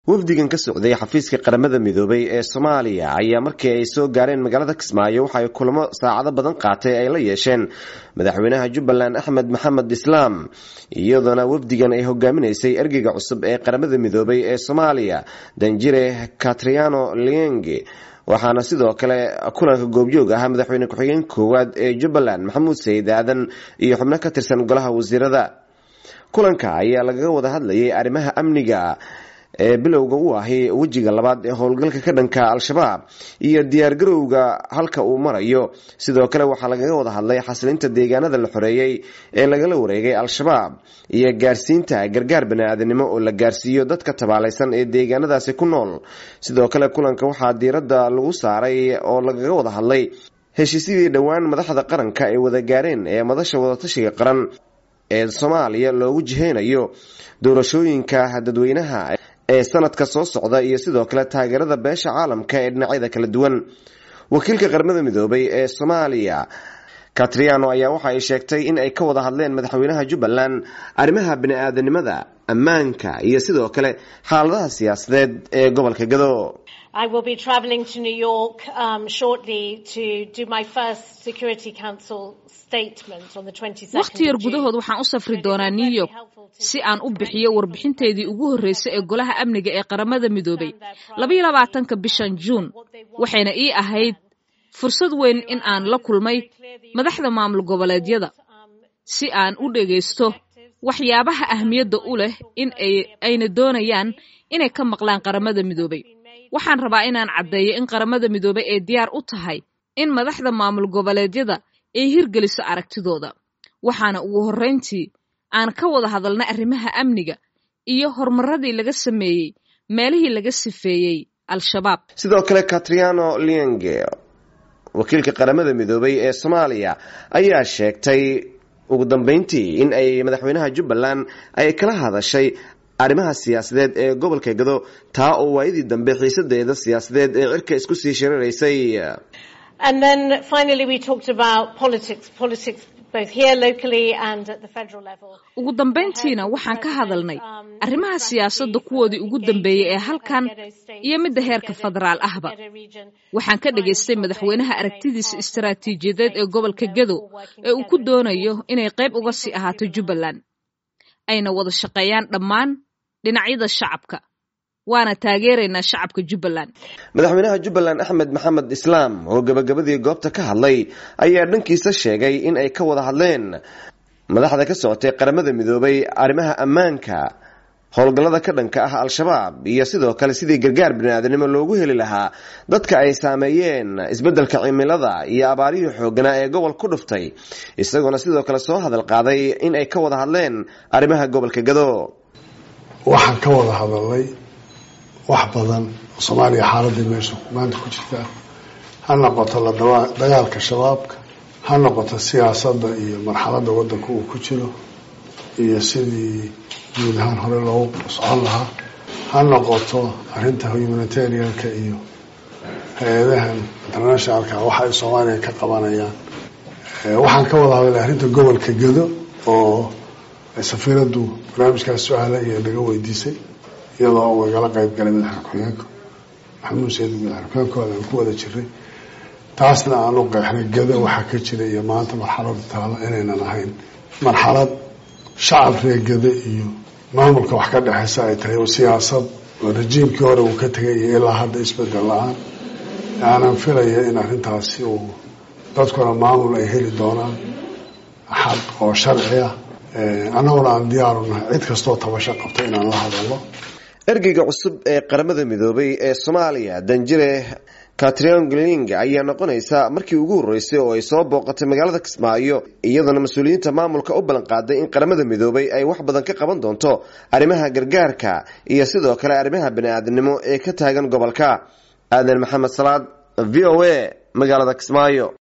wafdigan ka socday xafiiska qaramada midoobay ee soomaaliya ayaa markii ay soo gaareen magaalada kismaayo waxa ay kulamo saacado badan qaatay ay la yeesheen madaxweynaha jubbaland axmed maxamed islaam iyadoona wafdigan ay hogaaminaysay ergeyga cusub ee qaramada midoobay ee soomaaliya danjire katriano lienge waxaana sidoo kale kulanka goobjoog ahaa madaxweyne ku-xigeen koowaad ee jubbaland maxamuud sayid aadan iyo xubno ka tirsan golaha wasiirada kulanka ayaa lagaga wada hadlayay arrimaha amniga ee bilowga u ahi wejiga labaad ee howlgalka ka dhanka al-shabaab iyo diyaargarowga halka uu marayo sidoo kale waxaa lagaga wada hadlay xasilinta deegaanada la xoreeyey ee lagala wareegay al-shabaab iyo gaarsiinta gargaar bani-aadanimo oo la gaarsiiyo dadka tabaalaysan ee deegaanadaasi ku nool sidoo kale kulanka waxaa diiradda lagu saaray oo lagaga wada hadlay heshiisyadii dhowaan madaxda qaranka ay wada gaareen ee madasha wadatashiga qaran ee soomaaliya loogu jiheynayo doorashooyinka dadweynaha ee sanadka soo socda iyo sidoo kale taageerada beesha caalamka ee dhinacyada kala duwan wakiilka qaramada midoobay ee soomaaliya katriano ayaa waxa ay sheegtay in ay ka wada hadleen madaxweynaha jubbaland arrimaha bani-aadanimada ammaanka iyo sidoo kale xaaladaha siyaasadeed ee gobolka gado I will be travelling to New York um, shortly to do my first Security Council statement on the 22nd wakhti yar gudahood waxaan u safri doonaa new york si aan u bixiyo warbixinteedii ugu horreysay ee golaha amniga ee qaramada midoobay labayo labaatanka bishan juun waxayna ii ahayd fursad weyn in aan la kulmay madaxda maamul goboleedyada si aan u dhegaysto waxyaabaha ahmiyadda u leh in ayna doonayaan inay ka maqlaan qaramada midoobay waxaan rabaa inaan caddeeyo in qaramada midoobay ay diyaar u tahay in madaxda maamul goboleedyada ay hirgeliso aragtidooda waxaana ugu horrayntii aan ka wada hadalnay arrimaha amniga iyo horumaradii laga sameeyey meelihii laga sifeeyey al-shabaab sidoo kale katriano lienge wakiilka qaramada midoobay ee soomaaliya ayaa sheegtay ugu dambeyntii in ay madaxweynaha jubbaland ay kala hadashay arrimaha siyaasadeed ee gobolka gado taa oo waayadii dambe xiisadeeda siyaasadeed ee cirka isku sii shiriraysay And then finally we talked about politics, politics both here locally and at the federal level. ugu dambayntiina waxaan ka hadalnay arrimaha siyaasadda kuwoodii ugu dambeeyey ee halkan iyo midda heerka federaal ahba waxaan ka dhagaystay madaxweynaha aragtidiisa istaraatiijiyadeed ee gobolka gado ee uu ku doonayo inay qayb uga sii ahaato jubbaland ayna wada shaqeeyaan dhammaan dhinacyada shacabka waana taageeraynaa shacabka jubbaland madaxweynaha jubbaland axmed maxamed islaam oo gabagabadii goobta ka hadlay ayaa dhankiisa sheegay in ay ka wada hadleen madaxda ka socotay qaramada midoobay arrimaha ammaanka howlgallada ka dhanka ah al-shabaab iyo sidoo kale sidii gargaar bani-aadanimo loogu heli lahaa dadka ay saameeyeen isbeddelka cimilada iyo abaarihii xooganaa ee gobol ku dhuftay isagoona sidoo kale soo hadal qaaday in ay ka wada hadleen arrimaha gobolka gado waxaan ka wada hadalnay wax badan oo soomaaliya xaaladii meesha maanta ku jirta ha noqoto la dagaalka shabaabka ha noqoto siyaasadda iyo marxaladda waddanka uu ku jiro iyo sidii guud ahaan hore loogu socon lahaa ha noqoto arrinta humanitarianka iyo hay-adahan internationalka waxa ay soomaaliya ka qabanayaan waxaan ka wada hadalnay arrinta gobolka gado oo safiiraddu barnaamijkaas su-aala iyo naga weydiisay iyadoo uu igala qayb galay madaxa ku-xigeenka maxamuud sayid madaxa ku-xigeenkooda aan ku wada jiray taasna aan u qeexnay gado waxaa ka jira iyo maanta marxalada taalo inaynan ahayn marxalad shacab reegada iyo maamulka wax ka dhexeysa ay tahay oo siyaasad oo rajiimkii hore uu ka tegay iyo ilaa hadda isbedel la-aan aanan filaya in arrintaasi uu dadkuna maamul ay heli doonaan xaq oo sharci ah annaguna aan diyaaru nahay cid kastoo tabasho qabta inaan la hadalno ergeyga cusub ee qaramada midoobay ee soomaaliya danjire katrion gling ayaa noqonaysa markii ugu horreysay oo ay soo booqatay magaalada kismaayo iyadoona mas-uuliyiinta maamulka u ballan qaaday in qaramada midoobay ay wax badan ka qaban doonto arrimaha gargaarka iyo sidoo kale arrimaha bani-aadamnimo ee ka taagan gobolka aadan maxamed salaad v o a magaalada kismaayo